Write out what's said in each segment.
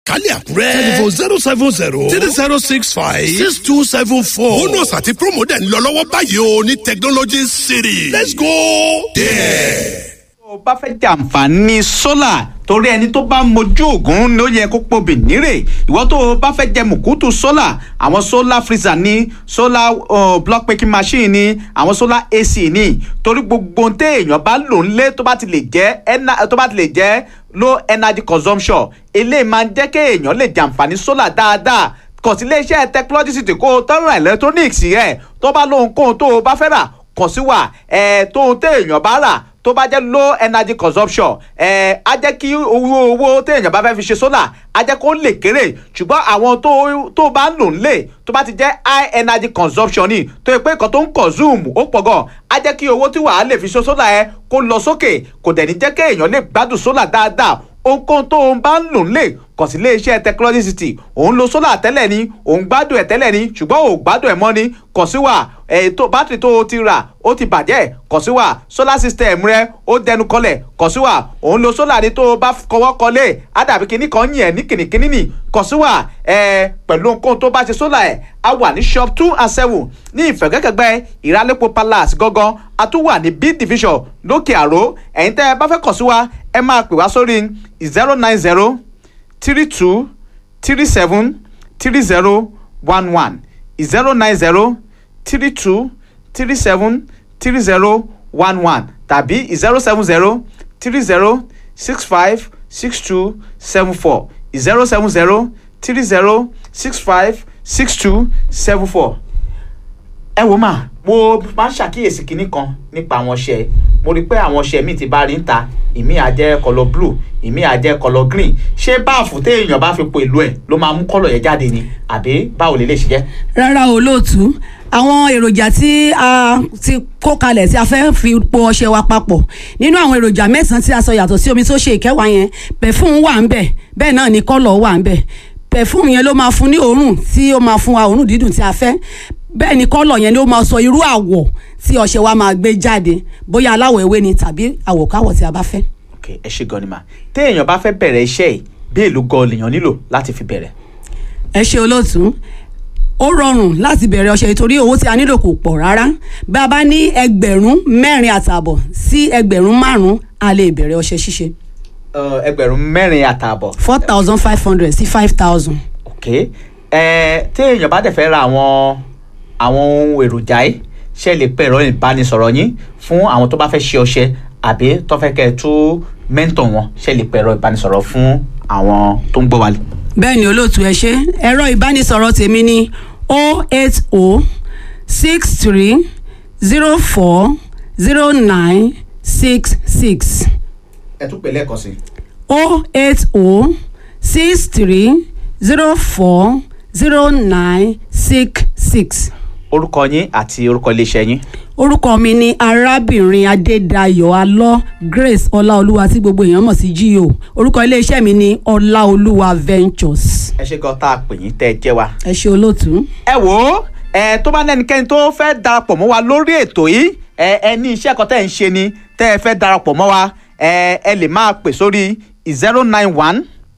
kálí àkúrẹ́. telephone zero seven zero three zero six five six two seven four. bonus àti promo dẹ̀ ń lọ lọ́wọ́ báyìí o ní technology city. let's go there. tó o bá fẹ́ jàǹfààní sólà torí ẹni tó bá mojú ògùn ló yẹ kó pobì nírè ìwọ tó o bá fẹ́ jẹ mùkútù sólà àwọn solar freezer ní solar uh, block making machine ní àwọn solar ac ní torí gbogbo ohun téèyàn bá lò ń lé tó bá ti lè jẹ́ ena- tó bá ti lè jẹ́ low energy consumption eléyìí máa ń jẹ́ kéèyàn lè jàǹfààní sólà dáadáa kàn sí iléeṣẹ́ technology city kó o tọ́rọ electronics rẹ̀ tó bá lóhun kóhun tó o bá fẹ́ rà kàn sí wa ẹ̀ tóhun téèyàn bá rà tó bá jẹ́ low energy consumption ẹ̀ á jẹ́ kí owó owó téèyàn bá fẹ́ fi ṣe sólà á jẹ́ kó lè kéré ṣùgbọ́n àwọn tó tó bá ń lò ń lè tó bá ti jẹ́ high energy consumption ni tó yẹ pé nǹkan tó ń consume ó pọ̀ gan á jẹ́ kí owó tí wàá lè fi ṣe sólà ẹ kó lọ sókè kò dẹ̀ ní jẹ́ kéèyàn lè gbádùn sólà dáadáa ohunkóhun tó ń bá ń lò ń lè kàn sí iléeṣẹ́ technology city òun lo sólà tẹ́lẹ̀ ni òun gbádùn ẹ̀ tẹ́lẹ̀ ni ṣùgbọ́n ò gbádùn ẹ̀ mọ́ ni kàn sí wa ètò bátìrì tó o ti rà ó ti bàjẹ́ kàn sí wa solar system rẹ ó dẹnu kọlẹ̀ kàn sí wa òun lo sólà ni tó o bá kọwọ́ kọlé á dàbí kíní kan yìn ẹ́ ní kìnnìkìnnì nì kàn sí wa ẹ pẹ̀lú ohunkóhun tó bá ṣe sólà ẹ̀ á wà ní shop two and seven ní ìfẹ̀gẹ́kẹ̀gbẹ́ ìrálẹ́pọ̀ palace gangan a tún wà ní b division lókè àró ẹ̀yin tẹ́ ẹ bá fẹ́ kàn sí wa ẹ máa pè wá sórí zero nine zero three two three seven three zero one one zero nine zero three two three seven three zero one one tàbí zero seven zero three zero six five six two seven four zero seven zero three zero six five six two seven four ẹ wò mà mo máa ń ṣàkíyèsí kinní kan nípa àwọn ọṣẹ mo rí i pé àwọn ọṣẹ míì ti bá rí ń ta ìmí àjẹ kọlọ blue ìmí àjẹ kọlọ green ṣé báàfù téèyàn bá fi po ìlú ẹ ló máa mú kọlọ yẹn jáde ni àbí báwo lè lè ṣe jẹ. rárá o lóòtú àwọn èròjà tí a ti kó kalẹ̀ tí a fẹ́ fi po ọṣẹ wa papọ̀ nínú àwọn èròjà mẹ́sàn-án tí a sọ yàtọ̀ sí omi tó ṣe ìkẹwàá yẹn pẹ̀fúm wà ń bẹ̀ bẹ́ẹ̀ náà ni kọ́lọ̀ wà ń bẹ̀ pẹ̀fúm yẹn ló máa fún ní òórùn tí ó máa fún wa òórùn dídùn tí a fẹ́ bẹ́ẹ̀ ni kọ́lọ̀ yẹn ló máa sọ irú àwọ̀ tí ọṣẹ wa máa gbé jáde bóyá aláwọ̀ ewé ni tàbí àwọ̀káwọ̀ tí a bá fẹ́. ok ẹ ṣe gan ni mà téèyàn bá fẹ́ bẹ̀rẹ̀ iṣẹ́ yìí bí èlò gan lèèyàn nílò láti fi bẹ̀rẹ̀. ẹ ṣe olóòtú ó rọrùn láti bẹ̀rẹ̀ ọṣẹ torí owó tí a nílò kò pọ̀ rárá bí a bá ní ẹgbẹ̀rún mẹ́rin àtààbọ̀ sí ẹgbẹ̀rún márùn-ún a lè bẹ̀rẹ̀ ọṣẹ ṣíṣe Ẹ, ẹgbẹ̀rún mẹ́rin àtààbọ̀ four thousand five hundred sí five thousand. ok ẹ téèyàn bá dẹ̀ fẹ́ ra àwọn àwọn ohun èròjà yìí ṣe lè pẹ́ ẹ̀rọ ìbánisọ̀rọ̀ yín fún àwọn tó bá fẹ́ ṣe ọṣẹ àbí tó fẹ́ kẹ́ ẹ tó mẹ́ńtọ̀ wọn ṣe lè pẹ́ ẹ̀rọ ìbánisọ̀rọ̀ fún àwọn tó ń gbọ́ wa. bẹ́ẹ̀ ni olóòtú ẹ ṣe ẹ̀rọ ìbánisọ̀rọ̀ tèmi ni o eight o six three zero four zero nine six six ẹ tún pè lẹ́ẹ̀kan sí i. o eight o six three zero four zero nine six six. orúkọ yín àti orúkọ iléeṣẹ́ yín. orúkọ mi ni arábìnrin adédayọ̀ alọ́ grace ọláolúwa tí gbogbo èèyàn mọ̀ sí gio orúkọ iléeṣẹ́ mi ni ọláolúwa ventures ẹ ṣe gan tá a pè yín tẹ́ ẹ jẹ́ wa. ẹ ṣe olóòtú. ẹ wò ó ẹ tó bá lẹ́nikẹ́ni tó fẹ́ darapọ̀ mọ́ wa lórí ètò yìí ẹ ẹ ní iṣẹ́ kan tẹ́ ẹ ń ṣe ni tẹ́ ẹ fẹ́ darapọ̀ mọ́ wa ẹ ẹ lè máa pè sórí zero nine one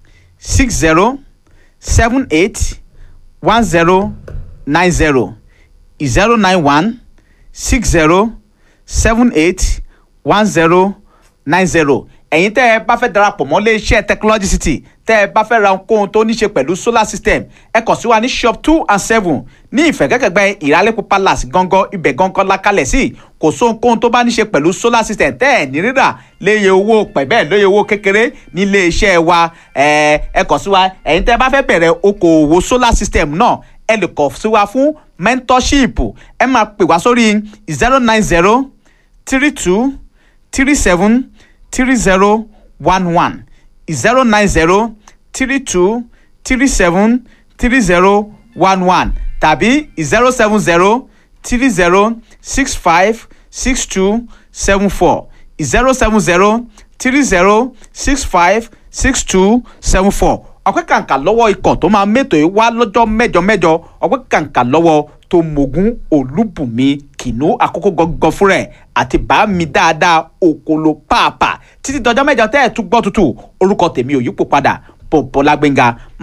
six zero seven eight one zero nine zero zero nine one six zero seven eight one zero nine zero ẹ̀yin tẹ́ ẹ bá fẹ́ darapọ̀ mọ́ iléeṣẹ́ technology city tẹ́ ẹ bá fẹ́ ra ohunkóhun tó ní ṣe pẹ̀lú solar system ẹ kàn sí wa ní shop two and seven ní ìfẹ̀gẹ́kẹ̀gbẹ́ ìrálẹ́pọ̀ palace gangan ibẹ̀ gangan la kalẹ̀ sí kò sóhunkóhun tó bá ní ṣe pẹ̀lú solar system tẹ́ ẹ̀ ní rírà léye owó pẹ̀bẹ́ lóye owó kékeré ní iléeṣẹ́ wa ẹ ẹ kàn sí wa ẹ̀yin tẹ́ ẹ bá fẹ́ bẹ̀rẹ̀ okòòwò solar system náà ẹ lè kàn sí wa fún mentorship ẹ máa pè wá sórí zero nine zero three two three seven three zero one one zero nine zero three two three seven three zero one one tàbí zero seven zero three zero six five six two seven four zero seven zero three zero six five six two seven four ọpẹ́ kàǹkà lọ́wọ́ ikọ̀ tó máa mẹ́tò yìí wá lọ́jọ́ mẹ́jọ mẹ́jọ ọpẹ́ kàǹkà lọ́wọ́ tó mogun olúbùnmi kìnnú àkókò gangan fúnra ẹ̀ àti bá mi dáadáa òkòló pàápàá títí dọjọ́ mẹ́jọ tẹ́ ẹ̀ tún gbọ́ tutù orúkọ tèmi ò yípo padà pọ̀pọ̀ lágbẹ́ngà